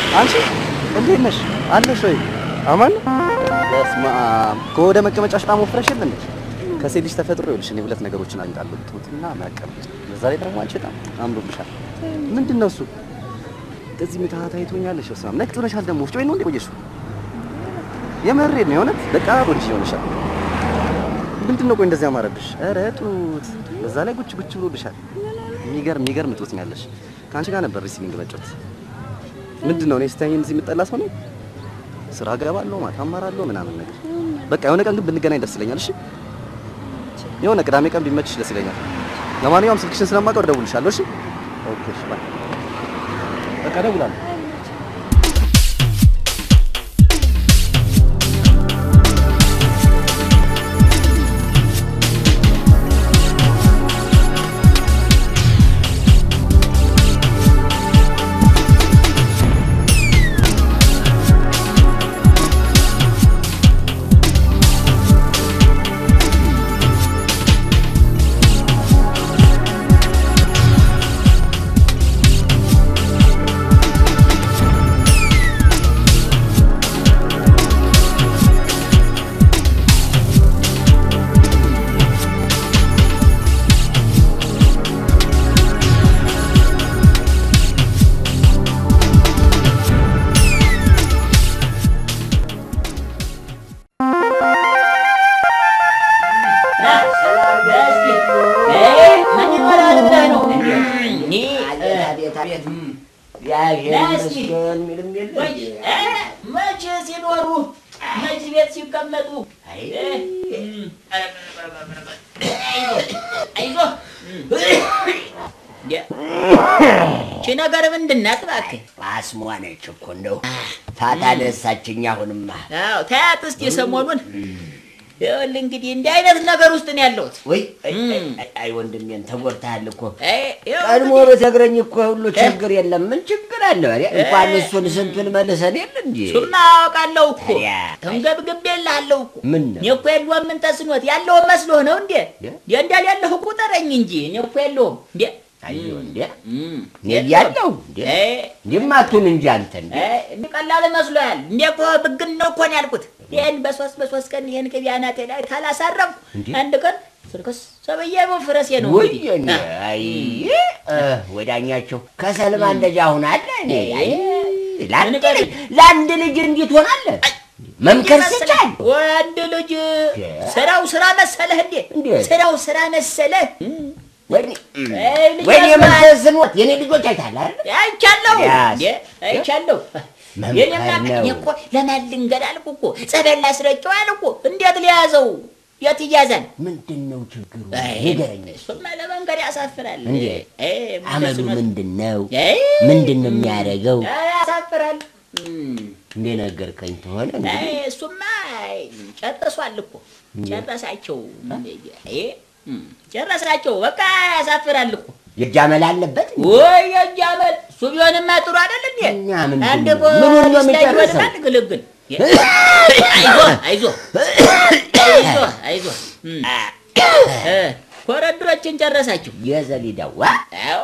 አንቺ እንዴት ነሽ? አለሽ ወይ? አማን ነው? በስመ አብ ከወደ መቀመጫሽ በጣም ወፍረሽ የለ እንዴ? ከሴት ልጅ ተፈጥሮ ይኸውልሽ፣ እኔ ሁለት ነገሮችን አግኝታለሁ፣ ጡትና መቀመጥ። በዛ ላይ ደግሞ አንቺ በጣም አምሮብሻል። ምንድን ነው እሱ? እንደዚህ ምትሃት አይቶኛለሽ። በስመ አብ ነቅጥ ብለሻል። ደግሞ ወፍጮ ቤት ነው እንዴ ቆየሽው? የመሬት ነው የእውነት በቃ ቆንጆ ይሆንሻል። ምንድን ነው ቆይ እንደዚህ ያማረብሽ? ኧረ ጡት፣ በዛ ላይ ጉች ጉች ብሎብሻል። የሚገርም የሚገርም ጡት ነው ያለሽ። ከአንቺ ጋር ነበር ሪሲሊንግ መጫወት። ምንድን ነው እኔ ስታይኝ እዚህ የምጠላ ሰው ነኝ? ስራ ገባለሁ፣ ማታ እማራለሁ ምናምን ነገር። በቃ የሆነ ቀን ግን ብንገናኝ ደስ ይለኛል። እሺ የሆነ ቅዳሜ ቀን ቢመችሽ ደስ ይለኛል። ለማንኛውም ስልክሽን ስለማውቀው እደውልልሻለሁ። እሺ ኦኬ፣ እሺ ባይ። በቃ እደውላለሁ። መቼ ሲኖሩ መቼ ቤት ሲቀመጡ አይዞህ ቺ ነገር ምንድን ናት እባክህ? አስሟ ነች እኮ እንደው ፋታ ነሳችኝ። አሁንማ አዎ ታያት እስኪ ሰሞኑን ይኸውልህ እንግዲህ እንዲህ አይነት ነገር ውስጥ ነው ያለሁት። ወይ አይ፣ አይ፣ አይ፣ አይ ወንድሜን ተጎድተሃል እኮ አይ፣ ይኸው ቀድሞ እንግዲህ ብትነግረኝ እኮ ሁሉ ችግር የለም። ምን ችግር አለ? ኧረ እንኳን እሱን ስንቱን መልሰን የለ እንዴ? እሱማ አውቃለሁ እኮ ታዲያ ተንገብግቤልሃለሁ እኮ ምን ነው? እኔ እኮ የለውም ምን ተስኖት ያለውን መስሎህ ነው እንዴ? የ? እንዴ እንዳልያለሁ ቁጠረኝ እንጂ እኔ እኮ የለውም እንዴ አየሁ እንዴ እም፣ እኔ እያለሁ እንዴ አይ፣ እንዲማቱን እንጂ አንተ እንዴ አይ፣ እንዲህ ቀላል መስሎሃል እንዴ? እኮ ብግን ነው እኮ ነው ያልኩት። ይህን በሶስት በሶስት ቀን ይህን ቅቤ አናቴ ላይ ካላሳረፍኩ እንዴ? አንድ ቀን ስርክስ ሰብዬ መፍረሴ ነው ወይ እንግዲህ። እኔ አይ እ፣ ወዳኛቸው ከሰልማ እንደዚያ አሁን አለ እኔ አይ ለአንድ ንገረኝ። ልጅ ለአንድ ልጅ እንዴት ሆናለህ? መምከር ስቻል ወንድ ልጅ ስራው ስራ መሰለህ እንዴ? እንዴ? ስራው ስራ መሰለህ? ወይኔ አይ፣ ልጅ ወይኔ ያስባል። የመንፈስን የኔ ልጆች አይታል አይደል? አይቻለሁ ያስ- እንዴ? አይቻለሁ። መምከር የኔማ ነው። እኔ እኮ ለማን ልንገር አልኩ እኮ ጸበል ላስረጨው አልኩ። እንዴት ሊያዘው? የት ይያዛል? ምንድን ነው ችግሩ? አይ፣ ንገረኝ። እሱማ ለመንገድ ያሳፍራል። እንዴ? አይ፣ አመሉ ምንድን ነው? ምንድን ነው? አይ፣ ምንድን ነው የሚያደርገው? አይ፣ ያሳፍራል። እም፣ እንደ ነገርከኝ ተሆነ አይ፣ እንግዲህ እሱማ አይ፣ ጨርሷል እኮ ጨረሳቸው። አይ፣ እም፣ ጨረሳቸው። በቃ ያሳፍራል እኮ የጃመል አለበት ወይ የጃመል እሱ ቢሆንማ ጥሩ አይደል እንዴ? እና ምንድን አንድ ነው? ምኑን ነው የሚጨርሰው? አንድ ግልግል አይዞህ አይዞህ አይዞህ አይዞህ እም። እ ኮረድሮችን ጨረሳችሁ? የዘሊዳዋ አዎ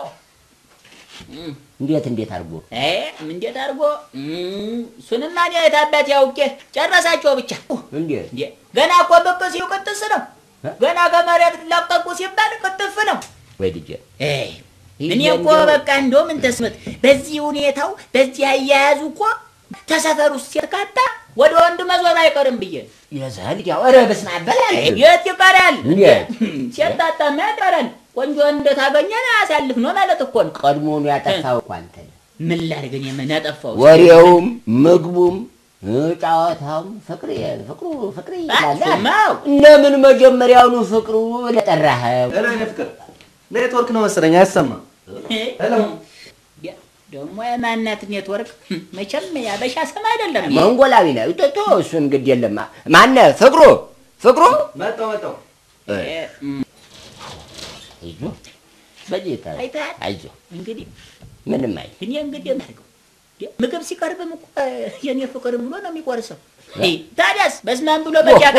እንዴት እንዴት አድርጎ እ እንዴት አድርጎ እም፣ እሱንማ እኔ የት አባቴ አውቄ ጨረሳቸው ብቻ እንዴት እንዴ ገና እኮ ብቅ ሲሉ ቅጥስ ነው። ገና ከመሬት ለቀቁ ሲባል ቅጥፍ ነው። ወይ ልጄ ኤይ እኔ እኮ በቃ እንደው ምን ተስመት በዚህ ሁኔታው በዚህ አያያዙ እኮ ተሰፈር ውስጥ ሲርካታ ወደ ወንድ መዞር አይቀርም ብዬ የዘሊዳው ኧረ በስመ አብ በላል የት ይቀራል? እንዴት? ሲያጣጣማ ይቀራል። ቆንጆ እንደታገኘ አሳልፍ ነው ማለት እኮ ነው። ቀድሞኑ ያጠፋው እኮ አንተ ነህ። ምን ላድርግ እኔ ምን አጠፋው? ወሬውም ምግቡም እ፣ ጨዋታውም ፍቅር ፍቅሩ ፍቅር ይላል እሱማው ለምን መጀመሪያውኑ ፍቅሩ ለጠራኸው ሄሎ የኔ ፍቅር ኔትወርክ ነው መሰለኝ አይሰማም። ሄሎ ደግሞ የማናት ኔትወርክ መቼም ያበሻ ስም አይደለም። መንጎላዊ ነው ቶ እሱን ግድ የለም ማነህ ፍቅሩ ፍቅሩ መጣሁ መጣሁ። እ፣ እ፣ እም፣ አይዞህ በጌታ አይተሃል? አይዞህ እንግዲህ ምንም አይ እኔ እንግዲህ የማደርገው ምግብ ሲቀርብም እኮ የኔ ፍቅር ብሎ ነው የሚቆርሰው። ይ፣ ታዲያስ በስማን ብሎ በጃጋ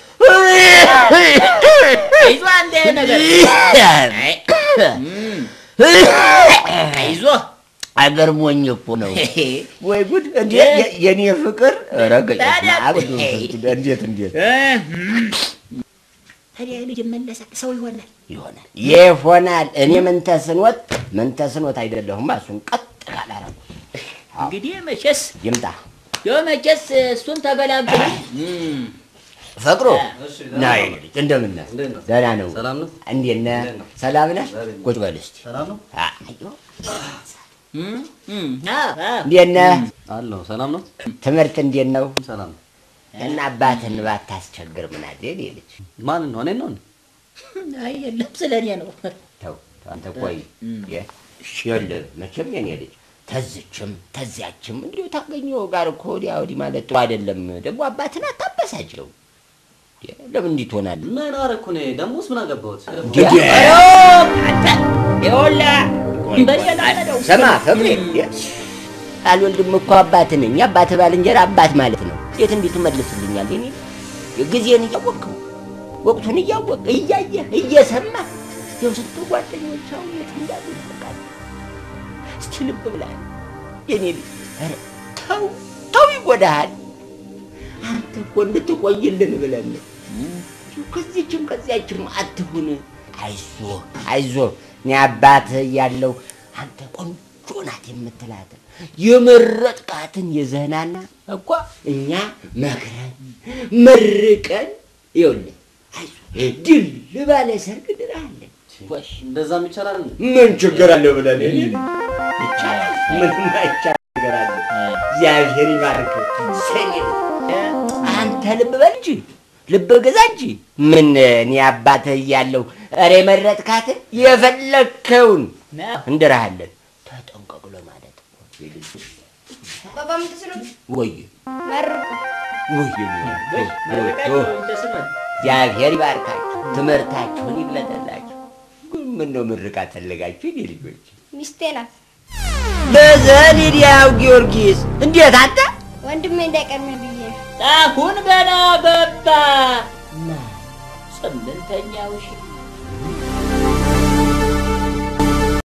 ይዞ አንድ ነገር አይ፣ እም፣ አይዞህ አገር ሞኝ እኮ ነው። ወይ ጉድ! እንዴ የ- የኔ ፍቅር ረገጭ ታዲያ እንዴት እንዴት ታዲያ ልጅ መለሳል ሰው ይሆናል። ይሆናል ይሆናል። እኔ ምን ተስኖት ምን ተስኖት አይደለሁም። እሱን ቀጥ ካላረጉ እንግዲህ መቼስ ይምጣ ዮ መቼስ እሱን ተገላግለን ፍቅሩ እሺ፣ ና የኔ ልጅ እንደምን ነህ? እንዴት ነህ? ደህና ነው። ሰላም ነው? እንዴት ነህ? እንዴት ነው? ሰላም ነህ? እግዚአብሔር ቁጭ በል እስቲ። ሰላም ነው አዮ እንዴት እንዴት ነህ? አለሁ። ሰላም ነው ትምህርት እንዴት ነው? ሰላም ነው። እና አባትህን ባታስቸግር ምን አለ የኔ ልጅ። ማን ነው? እኔን ነው እንዴ? አይ የለም ስለ እኔ ነው። ተው አንተ ቆይ የ- ይኸውልህ መቼም የኔ ልጅ ተዝችም ተዚያችም እንዲሁ ታገኘው ጋር እኮ ወዲያ ወዲህ ማለት ጥሩ አይደለም። ደግሞ አባትን አታበሳጭው። የ- ለምን እንዲህ ትሆናለህ? ምን አደረኩ እኔ? ደሞስ ምን አገባሁት? አንተ ይኸውልህ በእኔ ላይ ነው። ስማ ፍቅሬ የ- አልወልድም እኮ አባት ነኝ። አባት ባልንጀራ አባት ማለት ነው። እንዴት እንዲህ ትመልስልኛል? የኔ ጊዜን እያወቅኸው ወቅቱን እያወቅ እያየህ እየሰማህ ያው ስንት ጓደኞች አሁን የት እንዳሉ ይፈቃል። እስቲ ልብ ብላል የኔ ልጅ። ኧረ ተው ተው፣ ይጎዳሃል። አንተ እኮ እንድትቆይልን ብለን ነው። ከዚችም ከዚያችም አትሁን። አይዞህ አይዞህ፣ እኔ አባትህ እያለሁ አንተ ቆንጆ ናት የምትላትን የመረጥቃትን የዘህናና እኮ እኛ መክረን መርቀን ይኸውልህ፣ አይዞህ ድል ባለ ሰርግ ድራለን። ጎሽ እንደዛም ይቻላል እንዴ? ምን ችግር አለው ብለን ይቻላል። ምንም አይቻል ነገር አለ። እግዚአብሔር ይባርክ። ሰኔ አንተ ልብ በል እንጂ ልብ ግዛ እንጂ ምን እኔ አባትህ እያለሁ ኧረ የመረጥካትን የፈለግከውን እንድርሃለን። ተጠንቀቅ ለማለት አባባ ምን ተስኖት ወይ መርቁ ወይ እግዚአብሔር ይባርካችሁ፣ ትምህርታችሁን ይግለጠላችሁ። ግን ምነው ምርቃት ፈለጋችሁ የኔ ልጆች? ሚስቴ ናት። በዘሊዲያው ጊዮርጊስ እንዴት አንተ ወንድሜ እንዳይቀድመኝ ብዬ ነው። አሁን ገና ገባ ስምንተኛው ሺህ